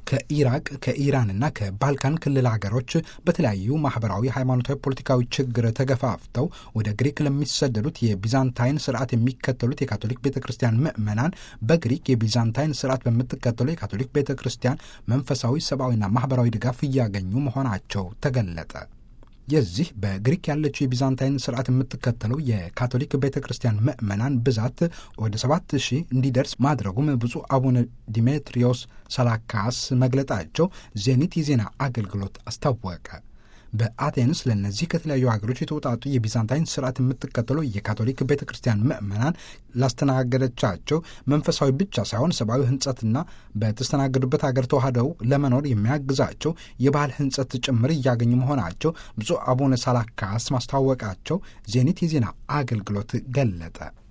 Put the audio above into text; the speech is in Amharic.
ከኢራቅ ከኢራንና ከባልካን ክልል ሀገሮች በተለያዩ ማህበራዊ፣ ሃይማኖታዊ፣ ፖለቲካዊ ችግር ተገፋፍተው ወደ ግሪክ ለሚሰደዱት የቢዛንታይን ስርዓት የሚከተሉት የካቶሊክ ቤተ ክርስቲያን ምዕመናን በግሪክ የቢዛንታይን ስርዓት በምትከተለው የካቶሊክ ቤተ ክርስቲያን መንፈሳዊ፣ ሰብአዊና ማህበራዊ ድጋፍ እያገኙ መሆናቸው ተገለጠ። የዚህ በግሪክ ያለችው የቢዛንታይን ስርዓት የምትከተለው የካቶሊክ ቤተ ክርስቲያን ምዕመናን ብዛት ወደ ሰባት ሺህ እንዲደርስ ማድረጉም ብፁዕ አቡነ ዲሜትሪዮስ ሰላካስ መግለጣቸው ዜኒት የዜና አገልግሎት አስታወቀ። በአቴንስ ለእነዚህ ከተለያዩ ሀገሮች የተውጣጡ የቢዛንታይን ስርዓት የምትከተለው የካቶሊክ ቤተ ክርስቲያን ምዕመናን ላስተናገደቻቸው መንፈሳዊ ብቻ ሳይሆን ሰብአዊ ህንጸትና በተስተናገዱበት ሀገር ተዋህደው ለመኖር የሚያግዛቸው የባህል ህንጸት ጭምር እያገኙ መሆናቸው ብፁዕ አቡነ ሳላካስ ማስታወቃቸው ዜኒት የዜና አገልግሎት ገለጠ።